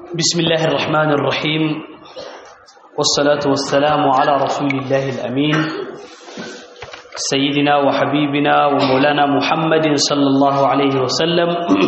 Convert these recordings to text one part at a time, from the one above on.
بسم الله الرحمن الرحيم والصلاة والسلام على رسول الله الأمين سيدنا وحبيبنا ومولانا محمد صلى الله عليه وسلم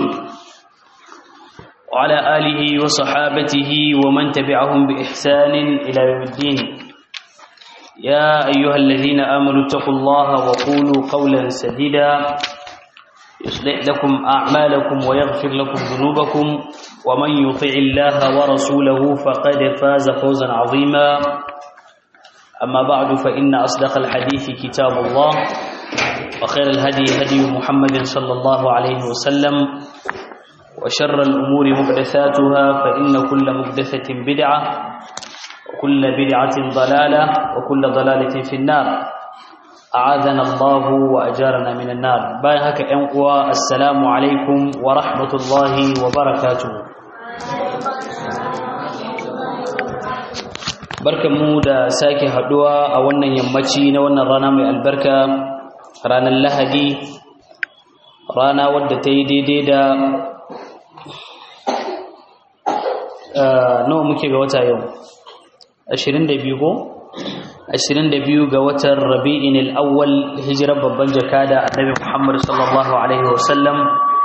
وعلى آله وصحابته ومن تبعهم بإحسان إلى يوم الدين يا أيها الذين آمنوا اتقوا الله وقولوا قولا سديدا يصلح لكم أعمالكم ويغفر لكم ذنوبكم ومن يطع الله ورسوله فقد فاز فوزا عظيما أما بعد فإن أصدق الحديث كتاب الله وخير الهدي هدي محمد صلى الله عليه وسلم وشر الأمور محدثاتها فإن كل محدثة بدعة وكل بدعة ضلالة وكل ضلالة في النار أعاذنا الله وأجارنا من النار بايهك أنقوى السلام عليكم ورحمة الله وبركاته barkanmu da sake haduwa a wannan yammaci na wannan rana mai albarka ranar lahadi rana wadda ta yi daidai da nawa muke ga wata yau 22 ko 22 ga watan rabi'in al-awwal hijirar babban jakada annabi Muhammad sallallahu alaihi wasallam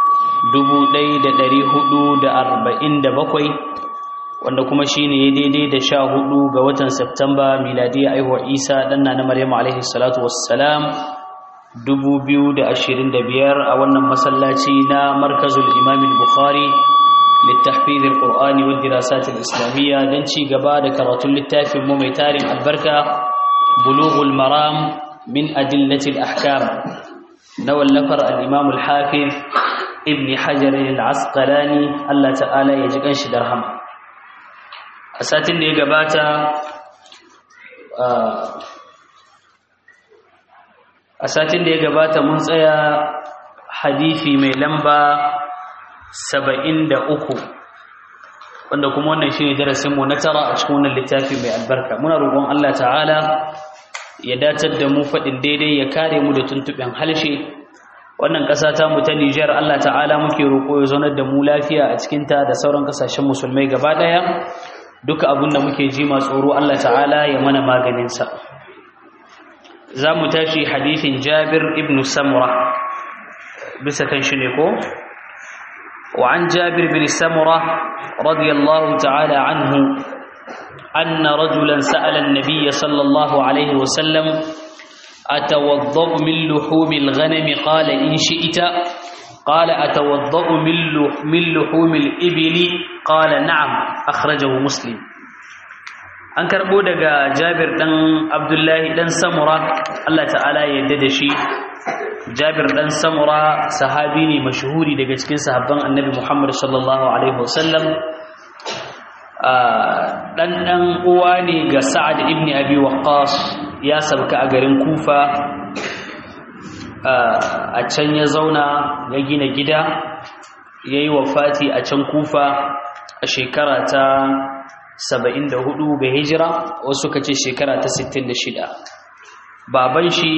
1447 wanda kuma shine ya daidai da 14 ga watan Septemba miladiya aihuwar Isa danna na Maryam alaihi salatu wassalam 2025 a wannan masallaci na markazul Imam al-Bukhari للتحفيظ القرآن والدراسات الإسلامية دنشي قبادة كراتل للتافي مميتار البركة بلوغ المرام من أدلة الأحكام نوى اللفر الإمام الحافظ ابن حجر العسقلاني الله تعالى يجيكن شدرهم أساتين دي قباتا أساتين دي قباتا منزايا حديثي ميلمبا saba'in da uku wanda kuma wannan shi ne darasinmu na tara a cikin wannan littafi mai albarka muna roƙon Allah ta'ala ya datar da mu faɗin daidai ya kare mu da tuntuɓen halshe wannan ƙasa ta mu ta Nijar Allah ta'ala muke roƙo ya zaunar da mu lafiya a cikinta da sauran ƙasashen musulmai gaba ɗaya duka abin da muke ji masu tsoro Allah ta'ala ya mana maganinsa za mu tashi hadithin Jabir ibn Samura bisa kan shi ne ko وعن جابر بن سمرة رضي الله تعالى عنه أن رجلا سأل النبي صلى الله عليه وسلم أتوضأ من لحوم الغنم قال إن شئت قال أتوضأ من لحوم الإبل قال نعم أخرجه مسلم an karɓo daga jabir ɗan abdullahi ɗan samura allah ta'ala ya yadda da shi jabir ɗan samura sahabi ne mashuhuri daga cikin sahabban annabi muhammad sallallahu alaihi wasallam ɗan ɗan uwa ne ga sa'ad ibn abi waqqas ya sabka a garin kufa a can ya zauna ya gina gida ya yi wafati a can kufa a shekara ta saba'in da hudu ga hijira wasu ka ce shekara ta sittin da shida baban shi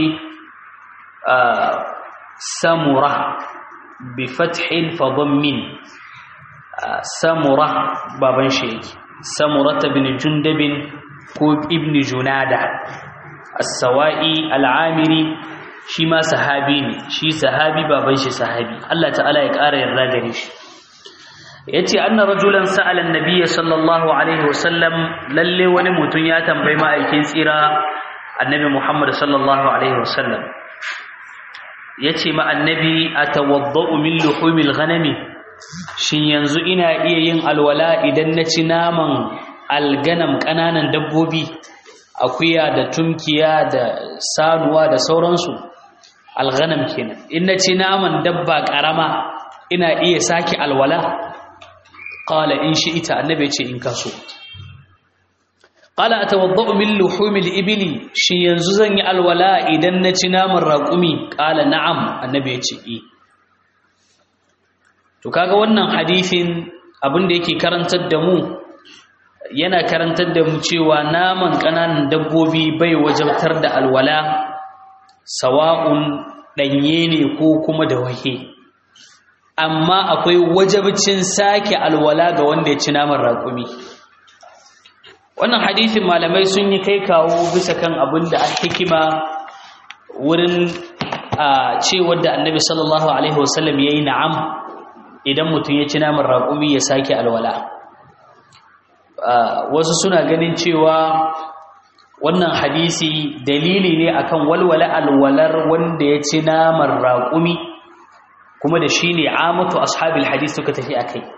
samura bi fathin fadammin samura baban shi yake samurata bin jundabin ko ibn junada as-sawa'i al-amiri shi ma sahabi ne shi sahabi baban shi sahabi Allah ta'ala ya ƙara yarda gare shi yace anna rajulan sa'ala an-nabiy sallallahu alaihi wasallam lalle wani mutum ya tambayi ma'aikin tsira annabi Muhammad sallallahu alaihi wasallam yace ma annabi atawaddau min luhumil ghanami shin yanzu ina iya yin alwala idan na ci naman alganam kananan dabbobi akuya da tunkiya da sanuwa da sauransu alghanam kenan in na ci naman dabba karama ina iya sake alwala qala in shi'ita annabi ce in kaso qala atawaddau min luhumil ibli shi yanzu zan yi alwala idan na ci naman raqumi qala na'am annabi ce i to kaga wannan hadisin abin da yake karantar da mu yana karantar da mu cewa naman kananan dabbobi bai wajabtar da alwala sawa'un danye ne ko kuma da wahe amma akwai wajabcin sake alwala ga wanda ya ci naman raƙumi wannan hadithin malamai sun yi kai kawo bisa kan abin da hikima wurin a cewar da annabi sallallahu alaihi wasallam ya yi na'am idan mutum ya ci naman raƙumi ya sake alwala wasu suna ganin cewa wannan hadisi dalili ne akan walwala alwalar wanda ya ci naman raƙumi kuma da shi ne amatu ashabil hadis suka tafi a kai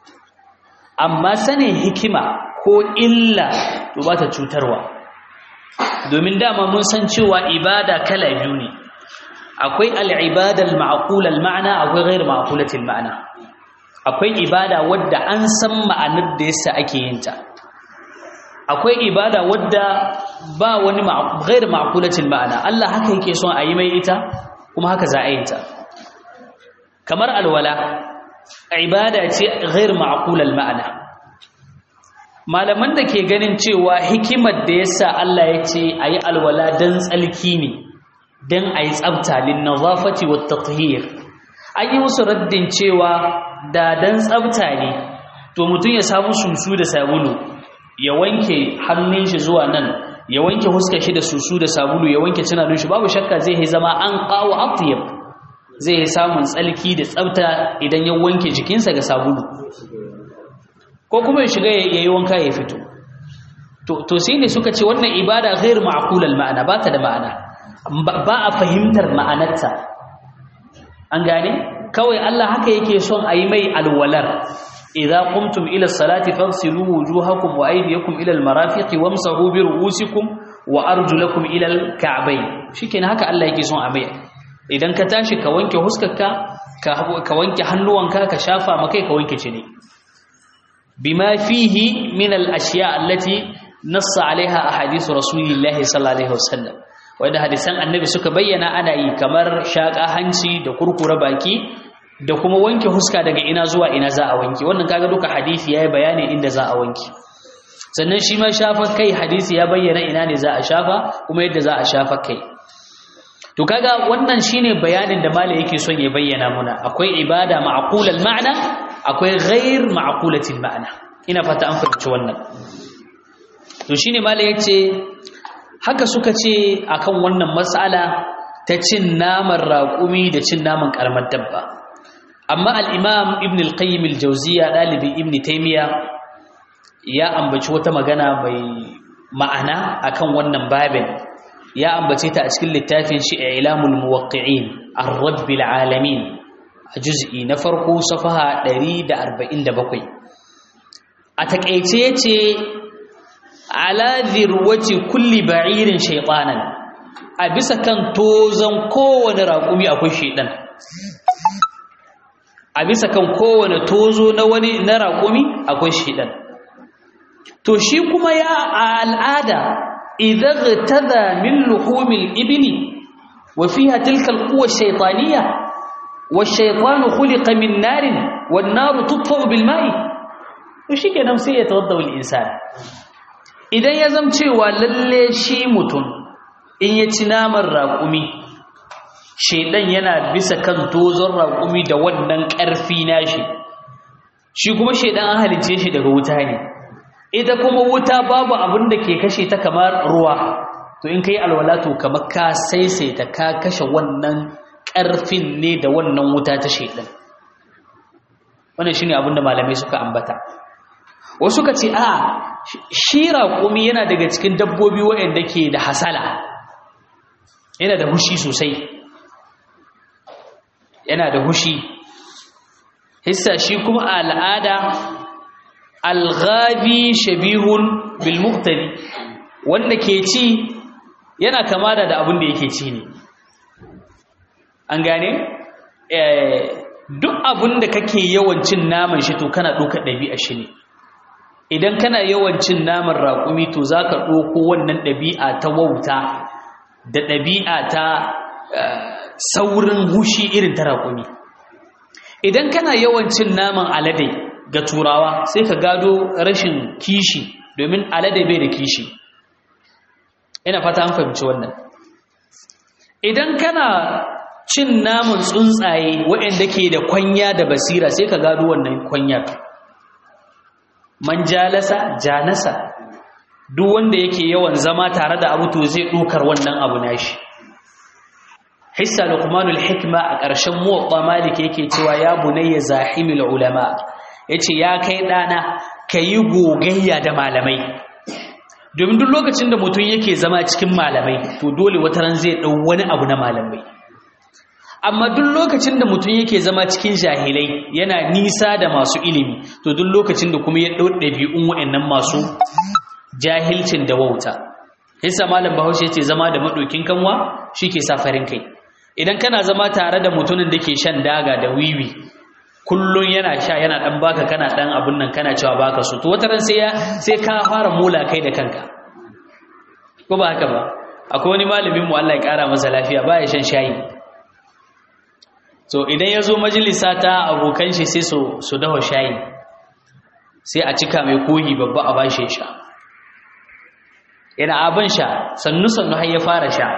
amma sanin hikima ko illa to ba ta cutarwa domin dama mun san cewa ibada kala biyu ne akwai al'ibada al-ma'qula al-ma'na akwai ghayr ma'qulatil ma'na akwai ibada wadda an san ma'anar da yasa ake yin ta akwai ibada wadda ba wani ghayr ma'qulatil ma'na Allah haka yake son a yi mai ita kuma haka za a yi ta kamar alwala ibada ce ghayr ma'qulal ma'na malaman da ke ganin cewa hikimar da yasa Allah ya ce ayi alwala dan tsalki ne dan ayi tsafta lin nazafati wat tathhir an yi musu raddin cewa da dan tsafta ne to mutum ya samu susu da sabulu ya wanke hannun shi zuwa nan ya wanke huskar shi da susu da sabulu ya wanke tunanin shi babu shakka zai zama an qawa atyab zai samun tsalki da tsafta idan ya wanke jikinsa ga sabulu ko kuma ya shiga ya yi wanka ya fito to sai ne suka ce wannan ibada ghair ma'qulal ma'ana ba ta da ma'ana ba a fahimtar ma'anarta an gane kawai Allah haka yake son a yi mai alwalar idza qumtum ila salati fagsilu wujuhakum wa aydiyakum ila almarafiqi wamsahu bi ru'usikum wa arjulakum ila alka'bayn shikenan haka Allah yake son a mai idan ka tashi ka wanke huskarka ka wanke hannuwanka ka shafa makai ka wanke cini bima fihi min al-ashya allati nassa alaiha ahadithu rasulillahi sallallahu alaihi wasallam wanda hadisan annabi suka bayyana ana yi kamar shaka hanci da kurkura baki da kuma wanke huska daga ina zuwa ina za a wanke wannan kaga duka hadisi yayi bayani inda za a wanke sannan shi ma shafa kai hadisi ya bayyana ina ne za a shafa kuma yadda za a shafa kai to kaga wannan shine bayanin da malai yake son ya bayyana muna akwai ibada ma'qulal ma'na akwai ghair ma'qulatil ma'na ina fata an fahimci wannan to shine malai yace haka suka ce akan wannan mas'ala ta cin naman raƙumi da cin naman karamar dabba amma al-imam ibn al-qayyim al-jawziya dalibi ibn taymiya ya ambaci wata magana mai ma'ana akan wannan babin ya ambace ta a cikin littafin shi ilamul muwaqqi'in ar-rabbil alamin a juz'i na farko safaha 147 a takeice yace ala zirwati kulli ba'irin shaytanan a bisa kan tozan kowane raƙumi akwai shaydan a bisa kan kowane tozo na wani na raƙumi akwai shaydan to shi kuma ya al'ada إذا اغتذى من لحوم الإبل وفيها تلك القوة الشيطانية والشيطان خلق من نار والنار تطفأ بالماء وشي كان sai ya tawadda الإنسان idan ya zamcewa lalle shi mutum in ya ci naman raƙumi shedan yana bisa kan tozon raƙumi da wannan ƙarfi nashi shi kuma shedan an halice shi daga wuta ne ita kuma wuta babu abin da ke kashe ta kamar ruwa to in kai alwala to kamar ka saisaita ka kashe wannan ƙarfin ne da wannan wuta ta shaidan wannan shine abin da malamai suka ambata wasu ka ce a shi raƙumi yana daga cikin dabbobi waɗanda ke da hasala yana da hushi sosai yana da hushi hissa shi kuma a al'ada alghabi shabihun bil muqtadi wanda ke ci yana kama da abin da yake ci ne an gane duk abin da kake yawan cin naman shi to kana ɗaukar ɗabi'a shi ne idan kana yawan cin naman raƙumi to za ka ɗauko wannan ɗabi'a ta wauta da ɗabi'a ta saurin hushi irin ta raƙumi idan kana yawan cin naman alade ga turawa sai ka gado rashin kishi domin alade bai da kishi ina fata an fahimci wannan idan kana cin namun tsuntsaye waɗanda ke da kwanya da basira sai ka gado wannan kwanyar man jalasa janasa duk wanda yake yawan zama tare da abu to zai ɗaukar wannan abu nashi hissa luqmanul hikma a ƙarshen muwatta malik yake cewa ya bunayya zahimul ulama yace ya kai dana kayi gogayya da malamai domin duk lokacin da mutum yake zama cikin malamai to dole wata ran zai dau wani abu na malamai amma duk lokacin da mutum yake zama cikin jahilai yana nisa da masu ilimi to duk lokacin da kuma ya dau ɗabi'un waɗannan masu jahilcin da wauta hissa malam bahaushe yace zama da madokin kanwa shike sa farin kai idan kana zama tare da mutumin da ke shan daga da wiwi kullun yana sha yana dan baka kana dan abun nan kana cewa baka so to wataran sai ya sai ka fara mula kai da kanka ko ba haka ba akwai wani malamin mu Allah ya kara masa lafiya baya shan shayi so idan ya zo majalisa ta abokan shi sai su su dawo shayi sai a cika mai kohi babba a bashi sha yana abin sha sannu sannu har ya fara sha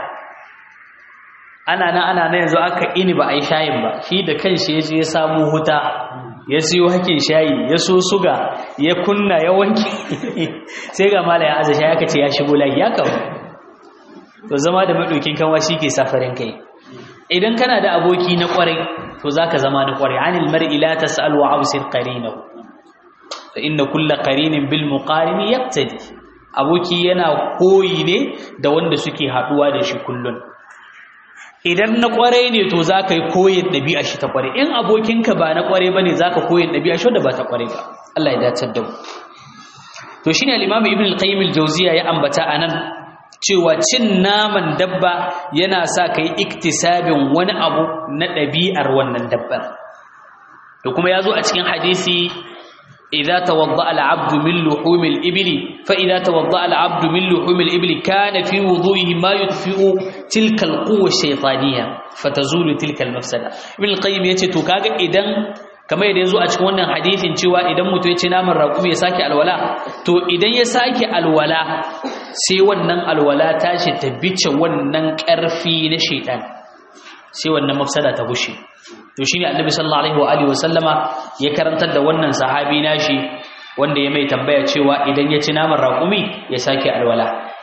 ana nan ana nan yanzu aka ini ba a yi shayin ba shi da kanshi ya je ya samu huta ya siyo hakin shayi ya so suga ya kunna ya wanke sai ga mala ya aza shayi aka ce ya shigo layi ya kawo to zama da maɗaukin kanwa shi ke safarin kai idan kana da aboki na ƙwarai to za ka zama na ƙwarai anil mar'i la tas'al wa absir qarinahu fa inna kulla qarinin bil muqarini yaqtadi aboki yana koyi ne da wanda suke haɗuwa da shi kullun idan na kwarai ne to za ka yi koyin ɗabi'a shi ta kwarai in abokinka ba na kwarai ba ne za ka koyin ɗabi'a shi da ba ta kwarai ba Allah ya dacar da mu to shi ne al'imamu ibn al-qayyim al-jawziya ya ambata a nan cewa cin naman dabba yana sa ka yi iktisabin wani abu na ɗabi'ar wannan dabbar to kuma ya zo a cikin hadisi إذا توضأ العبد من لحوم الإبل فإذا توضأ العبد من لحوم الإبل كان في وضوئه ما يطفئ تلك القوة الشيطانية فتزول تلك المفسدة ابن القيم يتي to kaga idan kamar yadda yazo a cikin wannan hadisin cewa idan mutum ya ci naman raƙumi ya sake alwala to idan ya sake alwala sai wannan alwala tashi ta bice wannan ƙarfi na shaitan sai wannan mafsada ta bushe to shine annabi sallallahu alaihi wa alihi wasallama ya karantar da wannan sahabi nashi wanda ya mai tambaya cewa idan ya ci naman raƙumi ya sake alwala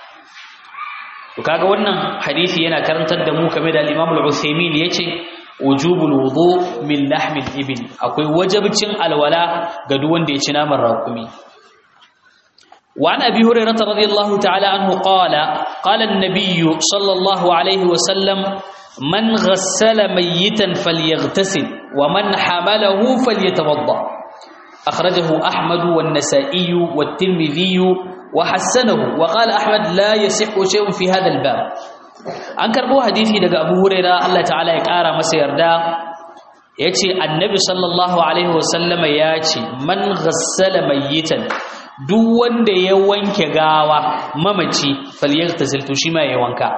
to kaga wannan hadisi yana karantar da mu kamar da al-Imam al-Uthaymeen yace wujubul wudu min lahmil ibil akwai wajibcin alwala ga duk wanda ya ci naman raƙumi وعن أبي هريرة رضي الله تعالى عنه قال قال النبي صلى الله عليه وسلم من غسل ميتا فليغتسل ومن حمله فليتوضا اخرجه احمد والنسائي والترمذي وحسنه وقال احمد لا يصح شيء في هذا الباب an karbo hadisi daga Abu Huraira Allah ta'ala ya kara masa yarda yace annabi sallallahu alaihi wasallama yace man ghassala mayyitan duk wanda ya wanke gawa mamaci falyaghtasil to shi ma ya wanka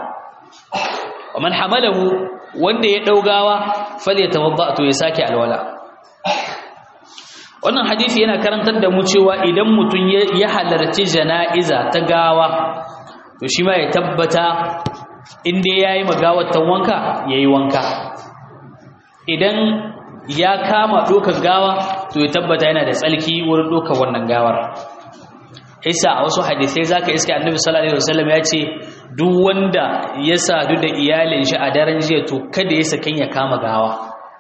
ومن حمله wanda ya daugawa falyatawadda to ya sake alwala wannan hadisi yana karantar da mu cewa idan mutun ya halarci jana'iza ta gawa to shi ma ya tabbata inda yayi magawar ta wanka yayi wanka idan ya kama dokar gawa to ya tabbata yana da tsalki wurin dokar wannan gawar Isa a wasu hadisai zaka iska Annabi sallallahu alaihi wasallam ya ce duk wanda ya sadu da iyalin shi a daren jiya to kada ya sakin ya kama gawa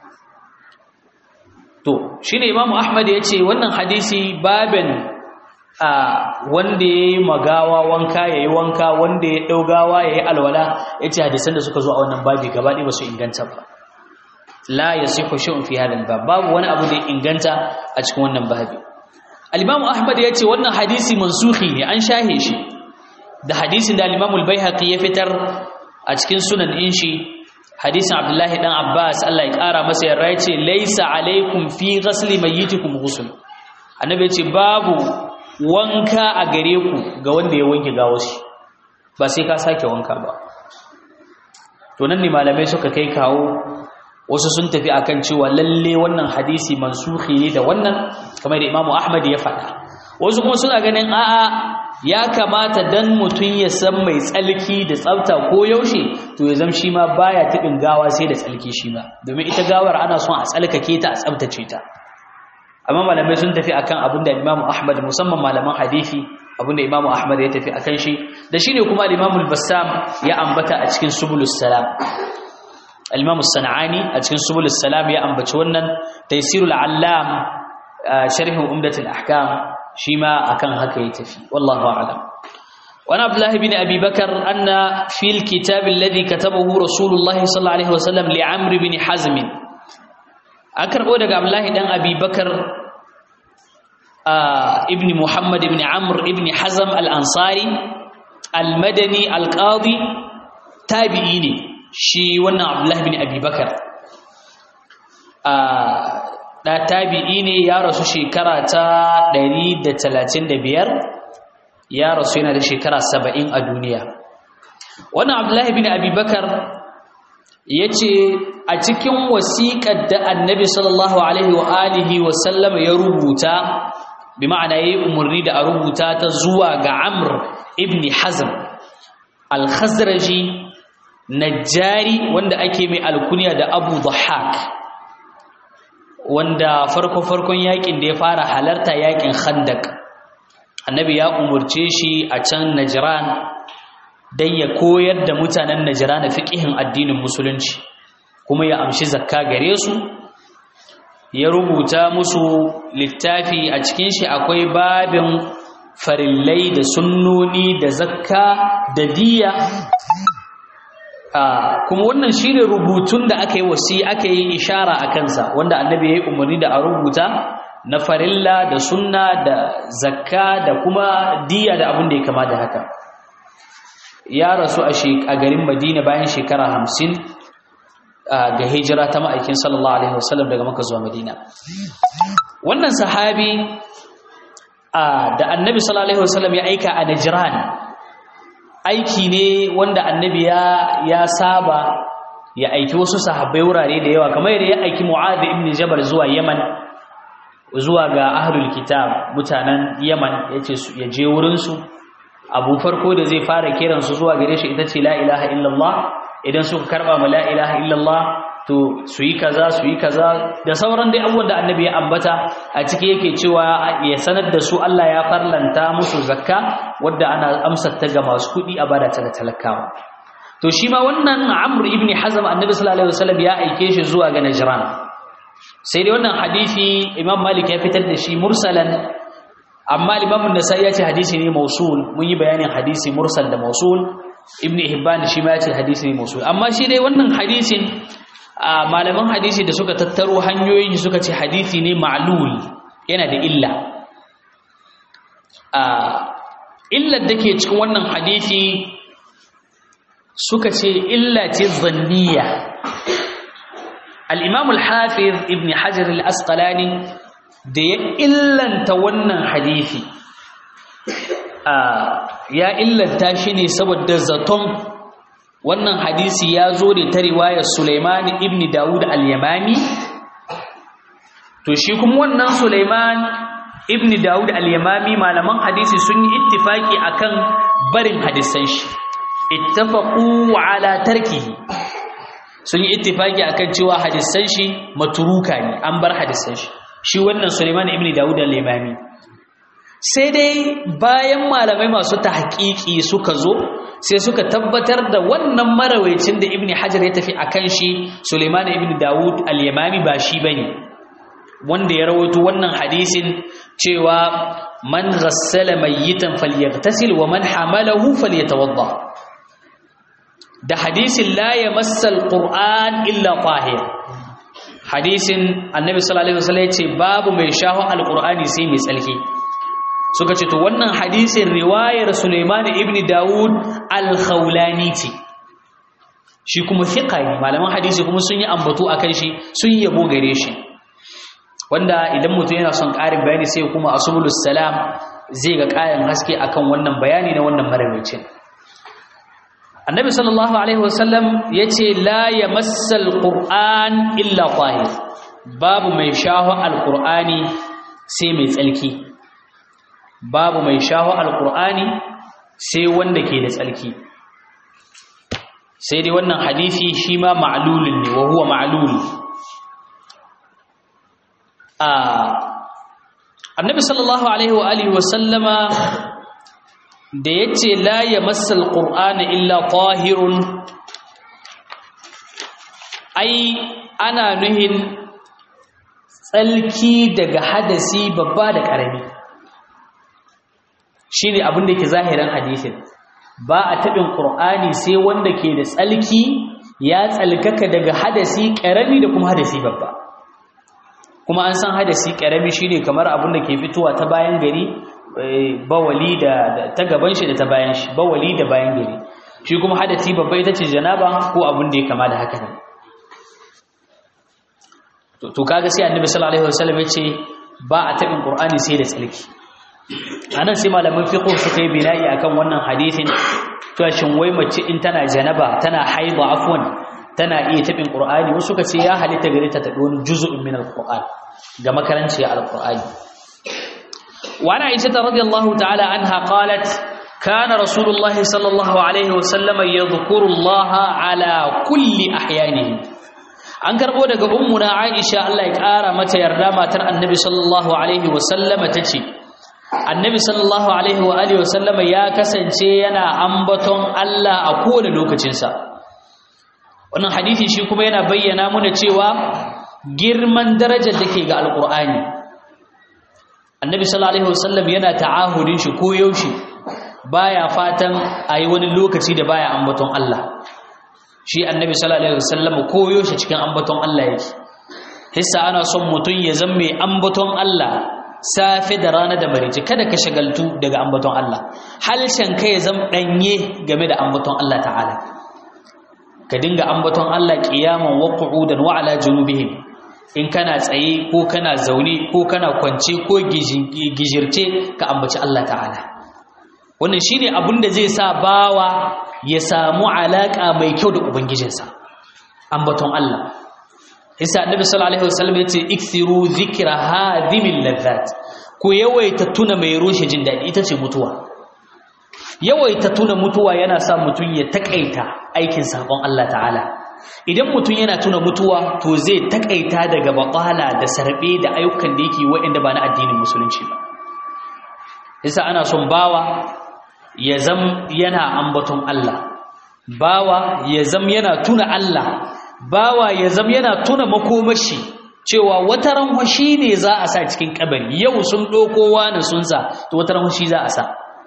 to shine Imam Ahmad ya ce wannan hadisi babin a wanda yayi magawa wanka yayi wanka wanda ya dau gawa yayi alwala yace hadisan da suka zo a wannan babi gaba ɗaya ba su inganta ba la yasihu shay'un fi hadha al-bab babu wani abu da ya inganta a cikin wannan babi al-Imam Ahmad ya ce wannan hadisi mansukhi ne an shahe shi da hadisin da al-Imam al-Baihaqi ya fitar a cikin sunan din shi hadisin Abdullahi dan Abbas Allah ya kara masa yarda yace laisa alaikum fi ghasli mayyitikum ghusl annabi yace babu wanka a gare ku ga wanda ya wanke gawashi ba sai ka sake wanka ba to nan ne malamai suka kai kawo wasu sun tafi akan cewa lalle wannan hadisi mansukhi ne da wannan kamar da Imam Ahmad ya faɗa wasu kuma suna ganin a'a ya kamata dan mutum ya san mai tsalki da tsafta ko yaushe to ya zama shi ma baya tibin gawa sai da tsalki shi ma domin ita gawar ana son a tsalkake ta a tsaftace ta amma malamai sun tafi akan abin da Imam Ahmad musamman malaman hadisi abin da Imam Ahmad ya tafi akan shi da shine kuma Imam al-Bassam ya ambata a cikin Subulus Salam Al-Imam As-San'ani a cikin Subulus Salam ya ambaci wannan Taysirul Allam sharhin Umdatul Ahkam shi ma akan haka ya tafi wallahu a'lam وعن عبد الله بن أبي بكر أن في الكتاب الذي كتبه رسول الله صلى الله عليه وسلم لعمرو بن حزم أكربو دقى عبد الله بن أبي بكر ابن محمد بن عمرو بن حزم الأنصاري المدني القاضي تابعيني شي ونا عبد الله بن أبي بكر da tabi'i ne ya rasu shekara ta 135 ya rasu yana da shekara 70 a duniya wannan abdullahi bin abubakar ya ce a cikin wasiƙar da annabi sallallahu alaihi wa alihi wa sallam ya rubuta bi ma'ana yayi umarni da a rubuta ta zuwa ga Amr ibn Hazm al-Khazraji najjari wanda ake mai alkunya da Abu Dhahhak wanda farko farkon yakin da ya fara halarta yakin Khandaq annabi ya umurce shi a can Najran dan ya koyar da mutanen Najran fiqihin addinin musulunci kuma ya amshi zakka gare su ya rubuta musu littafi a cikin shi akwai babin farillai da sunnoni da zakka da diya kuma wannan shine rubutun da aka yi wasi aka yi ishara a kansa wanda annabi ya yi umarni da a rubuta na farilla da sunna da zakka da kuma diya da abin da ya kama da haka ya rasu a garin madina bayan shekara hamsin ga hijira ta ma'aikin sallallahu alaihi wasallam daga maka zuwa madina wannan sahabi da annabi sallallahu alaihi wasallam ya aika a najran aiki ne wanda annabi ya ya saba ya aiki wasu sahabbai wurare da yawa kamar yadda ya aiki mu'adh ibn jabal zuwa yaman zuwa ga ahlul kitab mutanen yaman yace ya je wurin su abu farko da zai fara kiransu zuwa gare shi ita ce la ilaha illallah idan suka karba ma la ilaha illallah to su yi kaza su yi kaza da sauran dai abubuwan da annabi ya ambata a ciki yake cewa ya sanar da su Allah ya farlanta musu zakka wadda ana amsar ta ga masu kuɗi a bada ta ga talakawa to shi ma wannan Amr ibn Hazm annabi sallallahu alaihi wasallam ya aike shi zuwa ga Najran sai dai wannan hadisi Imam Malik ya fitar da shi mursalan amma Imam An-Nasa'i ya ce hadisi ne mausul mun yi bayanin hadisi mursal da mausul ibn hibban shi ma yace hadisi ne musul amma shi dai wannan hadisin malaman hadisi da suka tattaro hanyoyin shi suka ce hadisi ne ma'lul yana da illa illar da ke cikin wannan hadisi suka ce illa ce zanniya al-imam al-hafiz ibn hajar al-asqalani da ya illanta wannan hadisi ya illanta shi ne saboda zaton wannan hadisi ya zo da ta riwayar Sulaiman ibn Dawud al-Yamani to shi kuma wannan Sulaiman ibn Dawud al-Yamami malaman hadisi sun yi ittifaki akan barin hadisan shi ittafaqu ala tarkihi sun yi ittifaki akan cewa hadisan shi matruka ne an bar hadisan shi shi wannan Sulaiman ibn Dawud al-Yamami sai dai bayan malamai masu tahqiqi suka zo sai suka tabbatar da wannan marawaicin da ibn hajar ya tafi akan shi suleiman ibn dawud al-yamami ba shi bane wanda ya rawaito wannan hadisin cewa man ghassala mayyitan falyaghtasil wa man hamalahu falyatawadda da hadisin la yamassal qur'an illa tahir hadisin annabi sallallahu alaihi wasallam ya ce babu mai shaho alqur'ani sai mai tsalki suka ce to wannan hadisin riwayar Sulaiman ibn Dawud al-Khawlani ce shi kuma fiqa ne malaman hadisi kuma sun yi ambato akan shi sun yabo gare shi wanda idan mutum yana son ƙarin bayani sai kuma asbulus salam zai ga ƙarin haske akan wannan bayani na wannan marawacin annabi sallallahu alaihi wasallam yace la yamassal qur'an illa tahir babu mai shaho al-qur'ani sai mai tsalki babu mai shaho alqur'ani sai wanda ke da tsalki sai dai wannan hadisi shi ma ma'lulun ne wa huwa ma'lul a annabi sallallahu alaihi wa alihi wa sallama da yace la yamassal qur'ana illa tahirun ai ana nuhin tsalki daga hadasi babba da ƙarami shine abin da ke zahirin hadisin ba a taɓin ƙur'ani sai wanda ke da tsalki ya tsalkaka daga hadasi ƙarami da kuma hadasi babba kuma an san hadasi ƙarami shine kamar abin da ke fitowa ta bayan gari bawali da ta gaban shi da ta bayan shi bawali da bayan gari shi kuma hadasi babba ita ce janaba ko abin da ya kama da haka nan to kaga sai annabi sallallahu alaihi wasallam yace ba a tabin qur'ani sai da tsalki anan sai malaman fiqh suka yi bina'i akan wannan hadisin to shin wai mace in tana janaba tana haida afwan tana iya tabin qur'ani wasu suka ce ya halitta gare ta ta wani juz'un min alquran ga makaranci alqur'ani wa ana aisha radiyallahu ta'ala anha qalat كان رسول الله صلى الله عليه وسلم يذكر الله على كل أحيانه an karbo daga ummuna Aisha Allah ya kara mata yarda matar Annabi sallallahu alaihi wasallama tace Annabi sallallahu alaihi wa alihi wasallama ya kasance yana ambaton Allah a kowane lokacin sa wannan hadisi shi kuma yana bayyana mana cewa girman darajar dake ga alqur'ani Annabi sallallahu alaihi wasallam yana ta'ahudin shi ko yaushe baya fatan ayi wani lokaci da baya ambaton Allah shi annabi sallallahu alaihi wasallam koyo shi cikin ambaton Allah yake hissa ana son mutun ya zama mai ambaton Allah safe da rana da marici kada ka shagaltu daga ambaton Allah halshen ka ya zama danye game da ambaton Allah ta'ala ka dinga ambaton Allah qiyaman wa qu'udan wa ala junubihim in kana tsaye ko kana zaune ko kana kwance ko gijirce ka ambaci Allah ta'ala wannan shine abin da zai sa bawa ya samu alaka mai kyau da ubangijinsa ambaton Allah isa annabi sallallahu alaihi wasallam yace ikthiru dhikra hadhimil ladhat ku yawaita tuna mai rushe jin dadi ita ce mutuwa yawaita tuna mutuwa yana sa mutun ya takaita aikin sabon Allah ta'ala idan mutun yana tuna mutuwa to zai takaita daga batala da sarbe da ayyukan da yake waɗanda ba na addinin musulunci ba isa ana son bawa ya zam yana ambaton Allah bawa ya zam yana tuna Allah bawa ya zam yana tuna makomashi cewa wata ranwashi ne za a sa cikin kabari yau sun ɗauko wani sun sa to wata ranwashi za a sa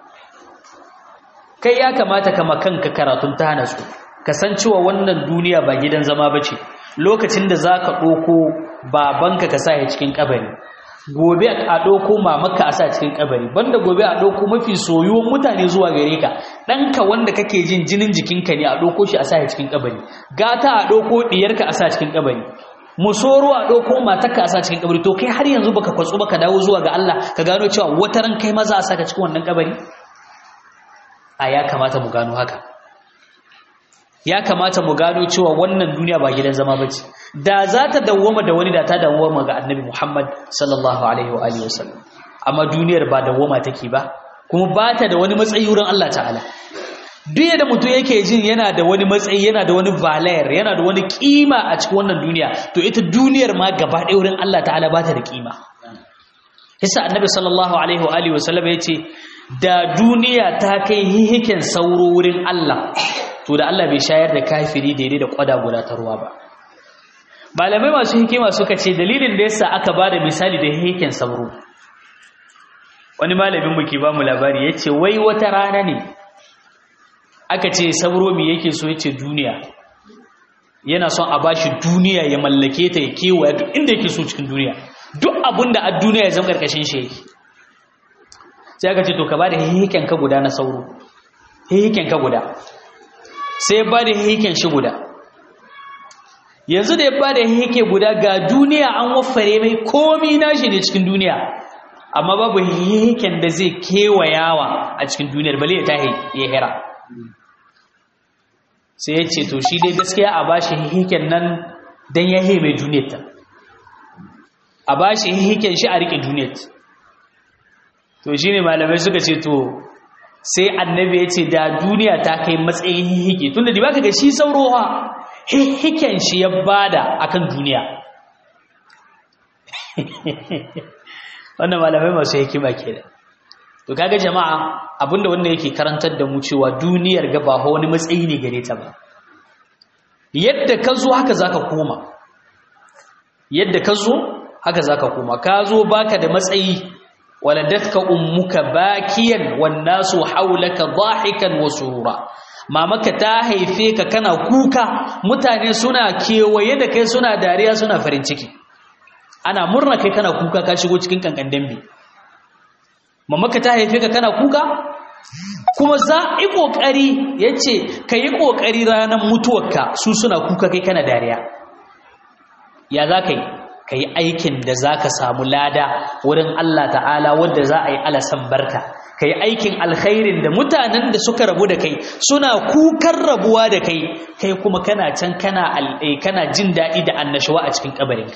kai ya kamata kama kanka karatun ta hana su kasancewa wannan duniya ba gidan zama ba ce lokacin da za ka ɗauko babanka ka sa ya cikin kabari gobe a ɗauko mamaka a sa cikin kabari banda gobe a ɗauko mafi soyuwan mutane zuwa gare ka ɗanka wanda kake jin jinin jikinka ne a ɗauko shi a sa cikin kabari gata a ɗauko ɗiyarka a sa cikin kabari musoro a ɗauko matarka a sa cikin kabari to kai har yanzu baka kwatsu baka dawo zuwa ga Allah ka gano cewa wata ran kai maza a saka cikin wannan kabari a ya kamata mu gano haka ya kamata mu gano cewa wannan duniya ba gidan zama bace da za ta dawwama da wani da ta dawwama ga annabi Muhammad sallallahu alaihi wa alihi wasallam amma duniyar ba dawwama take ba kuma ba ta da wani matsayi wurin Allah ta'ala duk da mutum yake jin yana da wani matsayi yana da wani valayar yana da wani kima a cikin wannan duniya to ita duniyar ma gaba ɗaya wurin Allah ta'ala ba ta da kima Hisa annabi sallallahu alaihi wa alihi wasallam yace da duniya ta kai hihiken sauro wurin Allah to da Allah bai shayar da kafiri daidai da kwada guda ta ruwa ba malamai masu hikima suka ce dalilin da yasa aka bada misali da hihiken sauro wani malamin mu ke ba mu labari yace wai wata rana ne aka ce sauro me yake so yace duniya yana son a bashi duniya ya mallake ta ya kewaya duk inda yake so cikin duniya duk abinda a duniya ya zama karkashin shi yake sai aka ce to ka bada hihiken ka guda na sauro hihiken ka guda sai ya bada hihiken shi guda yanzu da ya bada hihike guda ga duniya an waffare mai komi nashi ne cikin duniya amma babu hihiken da zai kewayawa a cikin duniyar bale ya tahi ya hira sai ya ce to shi dai gaskiya a bashi hihiken nan don ya mai duniyar ta a bashi hihiken shi a rike duniyar to shine malamai suka ce to sai annabi ya ce da duniya ta kai matsayin hihike tunda da baka ga shi saurowa hihiken shi ya bada akan duniya wannan malamai masu hikima kenan to kaga jama'a abinda wanda yake karantar da mu cewa duniyar ga ba wani matsayi ne gare ta ba yadda ka zo haka zaka koma yadda ka zo haka zaka koma ka zo baka da matsayi waladatka ummuka bakiyan wan nasu hawlaka dhahikan wa surura mamaka ta haife ka kana kuka mutane suna kewaye da kai suna dariya suna farin ciki ana murna kai kana kuka ka shigo cikin kankan dambe mamaka ta haife ka kana kuka kuma za yi kokari yace kai kokari ranar mutuwarka su suna kuka kai kana dariya ya za ka yi ka yi aikin da za ka samu lada wurin Allah ta'ala wadda za a yi alasan barka ka yi aikin alkhairin da mutanen da suka rabu da kai suna kukan rabuwa da kai kai kuma kana can kana kana jin daɗi da annashuwa a cikin kabarinka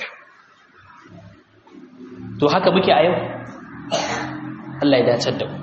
to haka muke a yau Allah ya dace da mu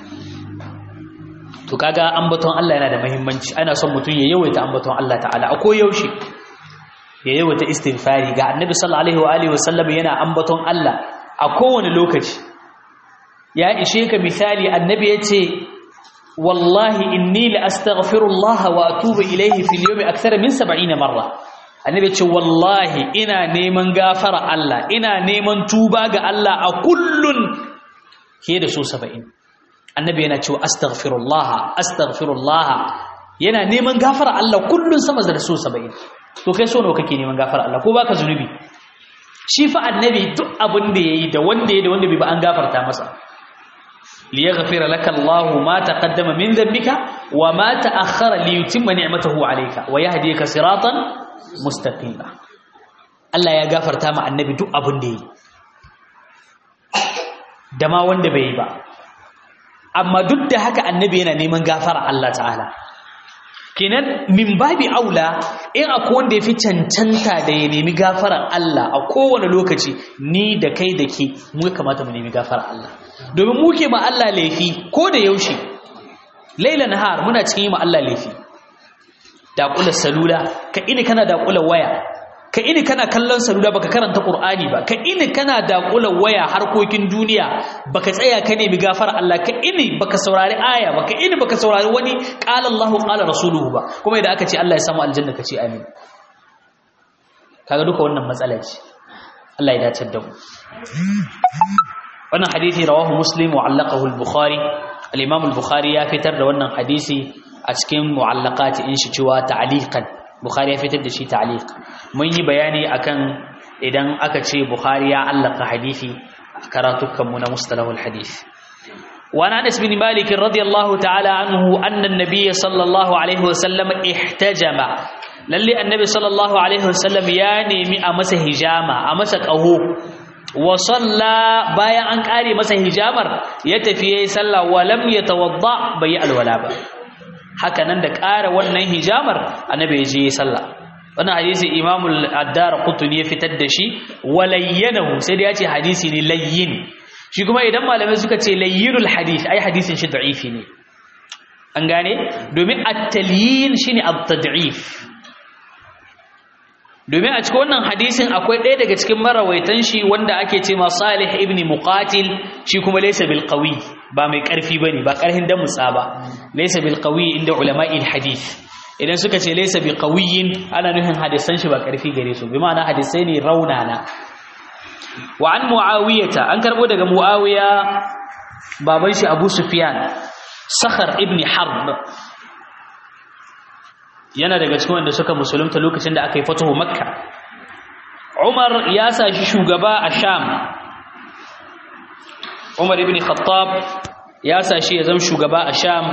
to kaga ambaton Allah yana da muhimmanci ana son mutum ya yawaita ambaton Allah ta'ala a yaushe ya yawaita istighfari ga annabi sallallahu alaihi wa alihi wasallam yana ambaton Allah a kowane lokaci ya ishe ka misali annabi yace wallahi inni la astaghfirullah wa atubu ilayhi fil yawmi akthara min 70 marra annabi yace wallahi ina neman gafara Allah ina neman tuba ga Allah a kullun ke da su 70 annabi yana cewa astaghfirullah astaghfirullah yana neman gafara Allah kullun sama da su 70 to kai so nawa kake neman gafara Allah ko baka zunubi shi fa annabi duk abin da yayi da wanda yayi da wanda bai ba an gafarta masa liyaghfira laka Allah ma taqaddama min dhanbika wa ma ta'akhkhara liyutimma ni'matahu alayka wa yahdika siratan mustaqima Allah ya gafarta ma annabi duk abin da yayi da ma wanda bai yi ba amma duk da haka annabi yana neman gafara Allah ta'ala kenan min babi aula in akwai wanda ya fi cancanta da ya nemi gafarar Allah a kowane lokaci ni da kai da ke mu kamata mu nemi gafarar Allah domin mu ke ma Allah laifi ko da yaushe laila nahar muna cikin yi ma Allah laifi daƙula salula ka ini kana daƙula waya ka ini kana kallon salula baka karanta Qur'ani ba ka ini kana daƙula waya harkokin duniya baka tsaya ka nemi gafar Allah ka ini baka saurari aya ba ka ini baka saurari wani qala Allahu qala rasuluhu ba kuma idan aka ce Allah ya samu aljanna ka ce amin kaga duka wannan matsala ce Allah ya dace da mu wannan hadisi rawahu muslim wa allaqahu al-bukhari al-imam al-bukhari ya fitar da wannan hadisi a cikin mu'allaqati in shi cewa ta'liqan bukhari ya fitar da shi ta'liq mun yi bayani akan idan aka ce bukhari ya allaka hadisi karatukan mu na mustalahul hadith wa an anas bin malik radiyallahu ta'ala anhu anna an-nabiy sallallahu alaihi wasallam ihtajama lalle annabi sallallahu alaihi wasallam ya nemi a masa hijama a masa qaho wa salla bayan an kare masa hijamar ya tafi yayi sallah wa lam yatawadda bai alwala ba haka nan da ƙara wannan hijamar annabi ya je ya sallah wannan hadisi imamu ad-dar qutni ya fitar da shi walayyanahu sai da ya ce hadisi ne layyin shi kuma idan malamai suka ce layyinul hadith ai hadisin shi da'ifi ne an gane domin at-talyin shine at-tad'if domin a cikin wannan hadisin akwai ɗaya daga cikin marawaitan shi wanda ake ce ma Salih ibn Muqatil shi kuma laysa bil qawi ba mai ƙarfi bane ba ƙarhin da mutsa ba laysa bil qawi inda ulama'il hadith idan suka ce laysa bi qawiyin ana nufin hadisan shi ba ƙarfi gare su bi ma'ana hadisai ne raunana wa an muawiyata an karbo daga muawiya baban shi Abu Sufyan Sakhar ibn Harb yana daga cikin wanda suka musulunta lokacin da aka yi fatahu makka umar ya sa shi shugaba a sham umar ibn khattab ya sa shi ya zama shugaba a sham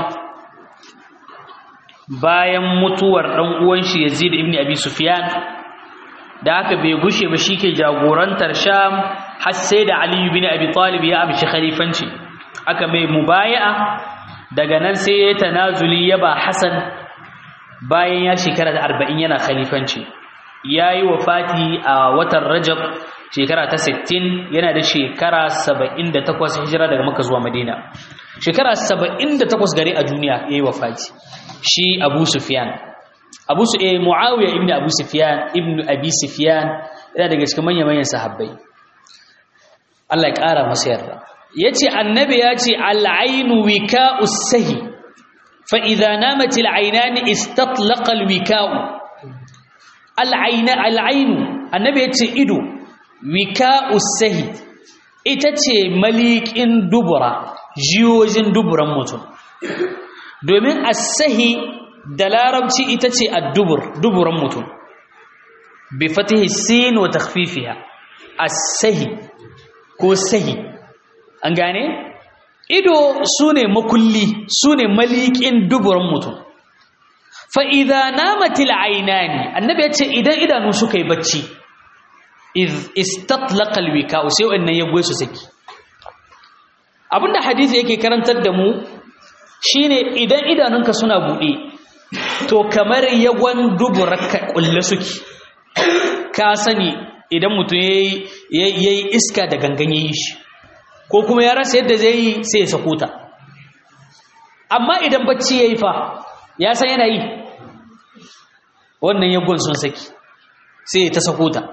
bayan mutuwar dan uwan shi yazid ibn abi sufyan da aka bai gushe ba shike jagorantar sham har sai da ali ibn abi talib ya amshi khalifanci aka mai mubaya'a daga nan sai ya tanazuli ya ba hasan bayan ya shekara da arba'in yana khalifanci yayi wafati a watan Rajab shekara ta 60 yana da shekara 78 hijira daga Makka zuwa Madina shekara 78 gare a duniya yayi wafati shi Abu Sufyan Abu Su eh Muawiya ibn Abu Sufyan ibn Abi Sufyan yana daga cikin manyan manyan sahabbai Allah ya ƙara masa yarda yace annabi yace al-ainu wika'us sahi fa idza namat al-aynan istatlaqa al-wika'u al-ayna al-ainu annabi yace ido wika'us sahi ita ce malikin dubura jiyojin duburan mutum domin as-sahi da larabci ita ce ad-dubur duburan mutum bi fatihi sin wa takhfifiha as-sahi ko sahi an gane ido sune makulli sune malikin duburan mutum fa idza namatil aynani annabi yace idan idanu suka yi bacci iz istatlaqa alwika sai wannan ya goye su saki abinda hadisi yake karantar da mu shine idan idanunka suna bude to kamar yagon duburaka kulle suke ka sani idan mutum ya yi iska da gangan ya yi shi ko kuma ya rasa yadda zai yi sai ya sako ta amma idan bacci ya yi fa ya san yana yi wannan yagon sun saki sai ya ta sako ta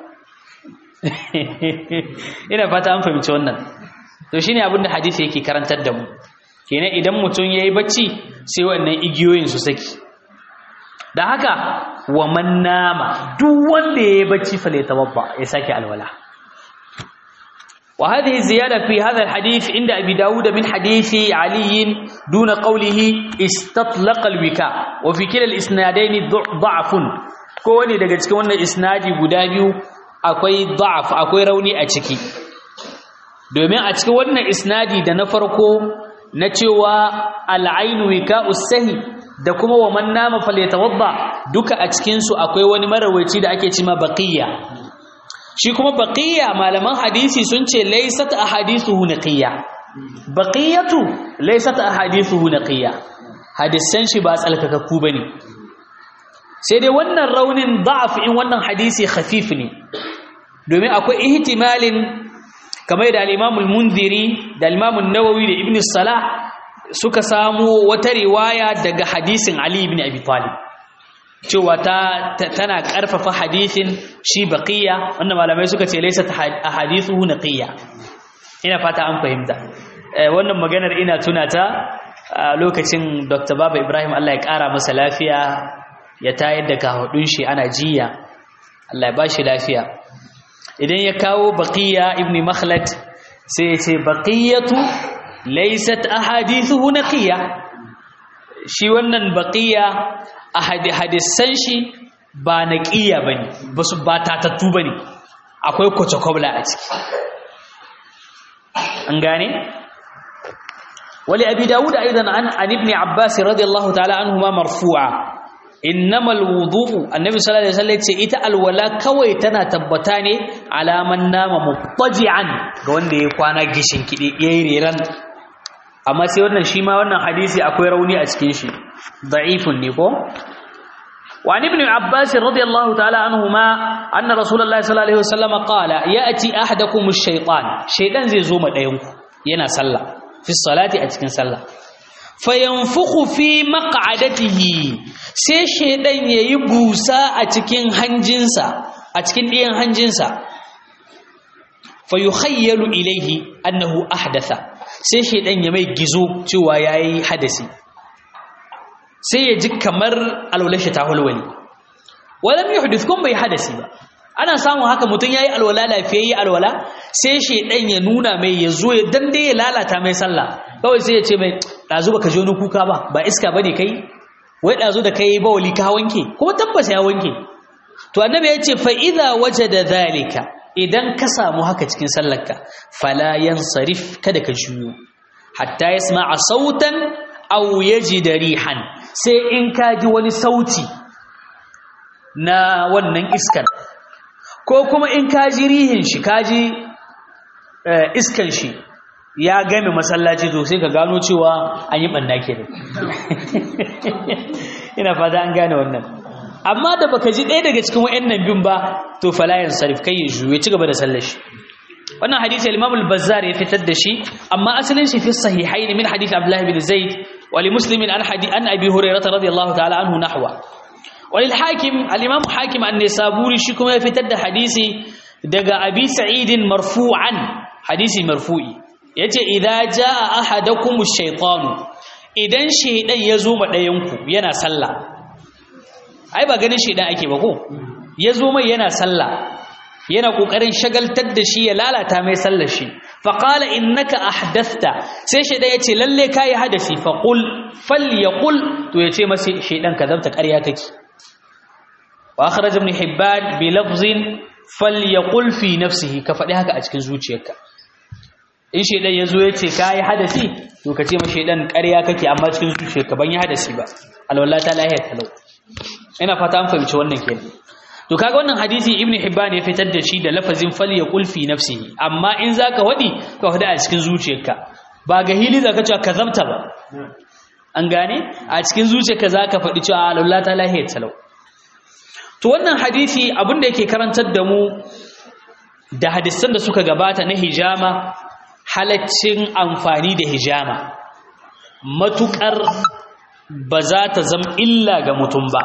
ina fata an fahimci wannan to shine abin da hadisi yake karantar da mu kenan idan mutum ya yi bacci sai wannan igiyoyin su saki da haka wa man nama duk wanda yayi bacci fa la tawabba ya sake alwala wa hadhihi ziyada fi hadha alhadith inda abi daud min hadithi ali duna qawlihi istatlaqa alwika wa fi kila alisnadain da'fun ko wani daga cikin wannan isnadi guda biyu akwai da'af akwai rauni a ciki domin a cikin wannan isnadi da na farko na cewa al'ainu wika'us sahi da kuma wa man nama falyatawadda duka a cikin su akwai wani marawaci da ake cima baqiya shi kuma baqiya malaman hadisi sun ce laysat ahadithuhu naqiya baqiyatu laysat ahadithuhu naqiya hadisan shi ba tsalkakakku bane sai dai wannan raunin da'af in wannan hadisi khafif ne domin akwai ihtimalin kamar da al-Imam al-Munziri da al-Imam an-Nawawi da Ibn Salah suka samu wata riwaya daga hadisin Ali ibn Abi Talib cewa ta tana karfafa hadisin shi baqiya wanda malamai suka ce laysa ahadithuhu naqiya ina fata an fahimta wannan maganar ina tuna ta lokacin Dr. Baba Ibrahim Allah ya kara masa lafiya ya tayar da kahudun shi ana jiya Allah ya bashi lafiya idan ya kawo baqiya ibn Makhlad sai ya ce baqiyatu laysat ahadithuhu naqiya shi wannan baqiya hadisan shi ba naqiya bane basu ba tatattu bane akwai kwace-kwabla a ciki an gane wali abi dawud aidan an an ibn abbas radiyallahu ta'ala anhuma marfu'a innamal wudu'u annabi sallallahu alaihi wasallam ce ita alwala kawai tana tabbata ne alaman nama mubtaji'an ga wanda ya kwana gishin kidi yayi reran amma sai wannan shi ma wannan hadisi akwai rauni a cikin shi da'ifun ne ko وعن ابن عباس رضي الله تعالى عنهما أن رسول الله صلى الله عليه وسلم قال يأتي أحدكم الشيطان شيطان زي زوم دينكو ينا صلى في الصلاة أتكن صلى فينفخ في مقعدته sai shaidan yayi busa a cikin hanjinsa a cikin ɗiyan hanjinsa fayukhayyalu ilaihi annahu ahdatha sai shaidan ya mai gizo cewa yayi hadasi sai ya ji kamar alwalashi ta walwali walam yuhdith kun bai hadasi ba ana samun haka mutum yayi alwala lafiyayye alwala sai shaidan ya nuna mai ya zo ya dande ya lalata mai sallah kawai sai ya ce mai dazu baka ji wani kuka ba ba iska bane kai wai dazu da kai ba wali ka wanke kuma tabbas ya wanke to annabi ya ce fa idza wajada zalika idan ka samu haka cikin sallarka fala yansarif kada ka juyo hatta yasma'a sautan aw yajida rihan sai in ka ji wani sauti na wannan iskan ko kuma in ka ji rihin shi ka ji iskan shi ya game masallaci to sai ka gano cewa an yi ɓanna ke ina fata an gane wannan amma da baka ji ɗaya daga cikin wayannan bin ba to fala yansarif kai ya juye ci gaba da sallar shi wannan hadisi al-Imam al-Bazzar ya fitar da shi amma asalin shi fi sahihaini min hadisi Abdullah bin Zaid wa li Muslim an hadith an Abi Hurairah radiyallahu ta'ala anhu nahwa wa lil Hakim al-Imam Hakim an-Nisaburi shi kuma ya fitar da hadisi daga Abi Sa'id marfu'an hadisi marfu'i yace idza jaa ahadakum ash-shaytanu idan shaydan yazo ma dayanku yana sallah ai ba ganin shaydan ake ba ko yazo mai yana sallah yana kokarin shagaltar da shi ya lalata mai sallar shi fa qala innaka ahdathta sai shaydan yace lalle kai hadasi fa qul falyaqul to yace masa shaydan kazabta ƙarya kake wa akhraj ibn hibban bi lafzin falyaqul fi nafsihi ka faɗi haka a cikin zuciyarka in shaydan yazo yace kai hadasi to ka ce ma shaydan ƙarya kake amma cikin zuciyarka ban yi hadasi ba alwallahi ta lahiya talau ina fata an fahimci wannan kenan to kaga wannan hadisi ibn hibban ya fitar da shi da lafazin falyaqul fi nafsihi amma in zaka wadi ka wadi a cikin zuciyarka ba ga hili zaka cewa kazamta ba an gane a cikin zuciyarka zaka faɗi cewa Allah ta lahiya talau to wannan hadisi abinda yake karantar da mu da hadisan da suka gabata na hijama halaccin amfani da hijama matukar ba za ta zama illa ga mutum ba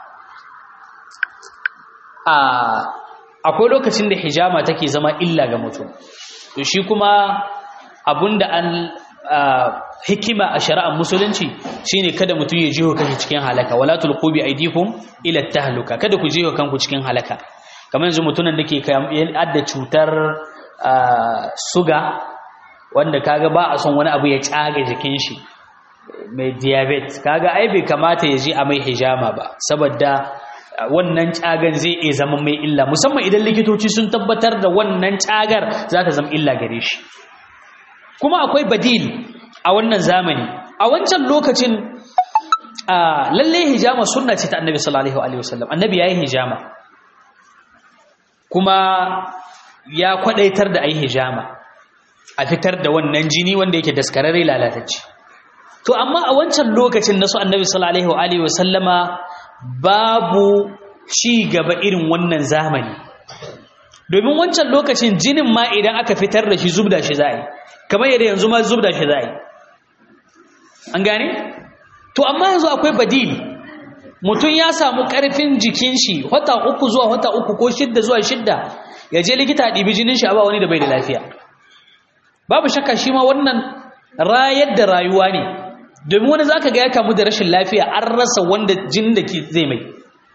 akwai lokacin da hijama take zama illa ga mutum to shi kuma abinda an hikima a shari'ar musulunci shine kada mutum ya jiho kanshi cikin halaka wala tulqu bi aydikum ila tahluka kada ku jiho kanku cikin halaka kamar yanzu mutumin da ke adda cutar suga wanda kaga ba a son wani abu ya tsaga jikin shi mai diabetes kaga ai bai kamata ya ji a mai hijama ba saboda wannan cagan zai iya zama mai illa musamman idan likitoci sun tabbatar da wannan cagar za ta zama illa gare shi kuma akwai badil a wannan zamani a wancan lokacin lalle hijama sunna ce ta annabi sallallahu alaihi wasallam annabi yayi hijama kuma ya kwadaitar da ayi hijama a fitar da wannan jini wanda yake daskararre lalatacce to amma a wancan lokacin nasu annabi sallallahu alaihi wasallama babu ci gaba irin wannan zamani domin wancan lokacin jinin ma idan aka fitar da shi zubda shi za'i kamar yadda yanzu ma zubda shi za'i an gane to amma yanzu akwai badil mutum ya samu karfin jikin shi wata uku zuwa wata uku ko shidda zuwa shidda ya je likita ɗibi jinin shi a ba wani da bai da lafiya babu shakka shi ma wannan rayar da rayuwa ne domin wani zaka ga ya kamu da rashin lafiya an rasa wanda jinin da zai mai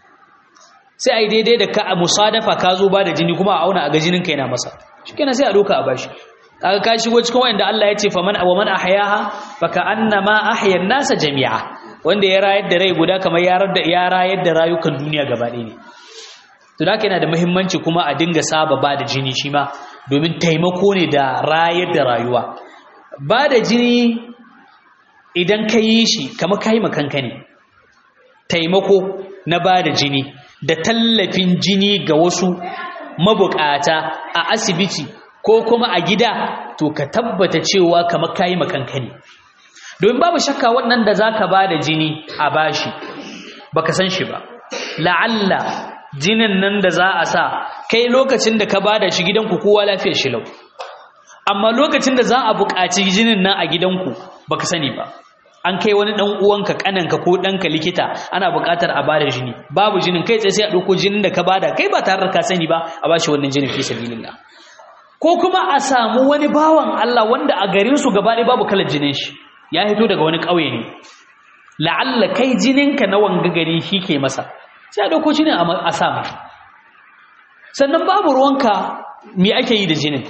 sai a yi daidai da ka a musadafa ka zo ba da jini kuma a auna a ga jinin ka yana masa shi kenan sai a doka a bashi kaga ka shigo cikin wanda Allah ya ce faman wa man ahyaha faka annama ahya nasa jami'a wanda ya rayar da rai guda kamar ya rayar da ya rayar da rayukan duniya gaba ɗaya ne to da yana da muhimmanci kuma a dinga saba ba da jini shi ma domin taimako ne da rayar da rayuwa ba da jini idan ka yi shi kama ka yi makanka ne taimako na ba da jini da tallafin jini ga wasu mabukata a asibiti ko kuma a gida to ka tabbata cewa kama ka yi makanka ne domin babu shakka wannan da za ka ba da jini a bashi ba ka san shi ba la'alla jinin nan da za a sa kai lokacin da ka ba da shi gidanku kowa lafiyar shi lau amma lokacin da za a buƙaci jinin nan a gidanku baka sani ba an kai wani dan uwanka kananka ko danka likita ana buƙatar a bada jini babu jinin kai tsaye sai a ɗauko jinin da ka bada kai ba tare da ka sani ba a bashi wannan jinin fi sabilillah ko kuma a samu wani bawan Allah wanda a garin su gaba ɗaya babu kalar jinin shi ya hito daga wani ƙauye ne la'alla kai jininka na wanga gari shi ke masa sai a ɗauko jinin a sa mai sannan babu ruwanka me ake yi da jinin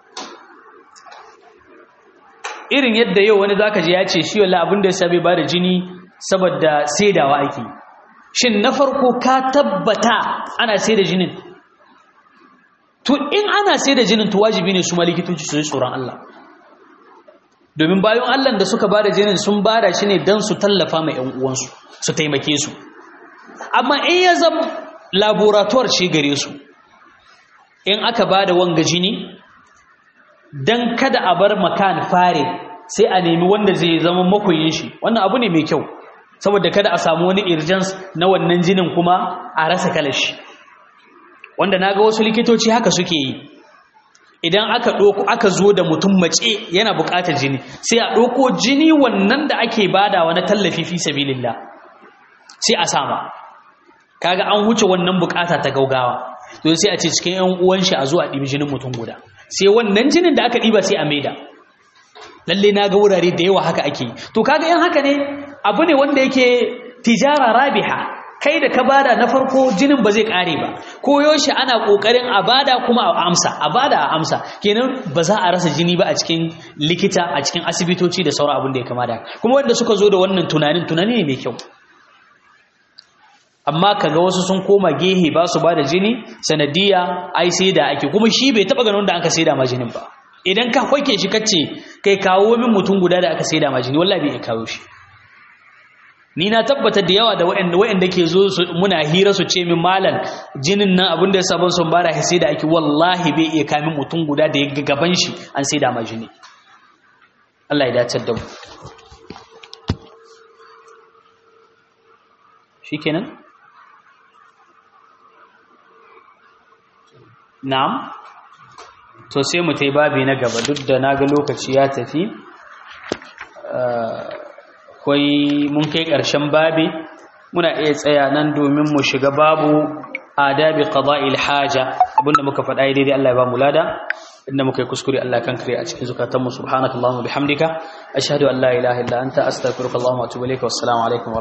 irin yadda yau wani zaka ji ya ce shi wallahi abin da ya sabe ba da jini saboda saidawa ake shin na farko ka tabbata ana saida jinin to in ana saida jinin to wajibi ne su ma likitoci su yi tsoron Allah domin bayan Allah da suka bada jinin sun bada shi ne don su tallafa ma ƴan uwansu su taimake su amma in ya zama laboratoire ce gare su in aka bada wanga jini dan kada a bar makan fare sai a nemi wanda zai zama makoyin shi wannan abu ne mai kyau saboda kada a samu wani urgence na wannan jinin kuma a rasa kalashi wanda naga wasu likitoci haka suke yi idan aka ɗoko aka zo da mutum mace yana buƙatar jini sai a ɗoko jini wannan da ake badawa na tallafi fi sabilillah sai a sama kaga an huce wannan buƙata ta gaugawa to sai a ce cikin ƴan uwan shi a zo a ɗibi jinin mutum guda sai wannan jinin da aka ɗiba sai a maida lalle na ga wurare da yawa haka ake yi to kaga yan haka ne abu ne wanda yake tijara rabiha kai da ka bada na farko jinin ba zai kare ba ko yaushe ana kokarin a bada kuma a amsa a bada a amsa kenan ba za a rasa jini ba a cikin likita a cikin asibitoci da sauran abin da ya kamata kuma wanda suka zo da wannan tunanin tunani ne mai kyau amma kaga wasu sun koma gehe ba su bada jini sanadiya ai sai da ake kuma shi bai taba ganin da aka saida ma jinin ba idan ka hoke shi kace kai kawo min mutum guda da aka saida ma jini wallahi bai kawo shi ni na tabbatar da yawa da waɗanda waɗanda ke zo muna hira su ce min malam jinin nan abin da ya sabon sun bara sai da ake wallahi bai iya kamin mutum guda da ya gaban shi an sai da ma jini Allah ya dace da mu shikenan na'am to sai mu tai babi na gaba duk da naga lokaci ya tafi akwai mun kai ƙarshen babi muna iya tsaya nan domin mu shiga babu adabi qada'il haja abinda muka faɗa daidai Allah ya ba mu lada inda muka yi kuskure Allah kan kare a cikin zukatan mu subhanakallahumma bihamdika ashhadu an la ilaha illa anta astaghfiruka wa atubu ilaik wassalamu alaikum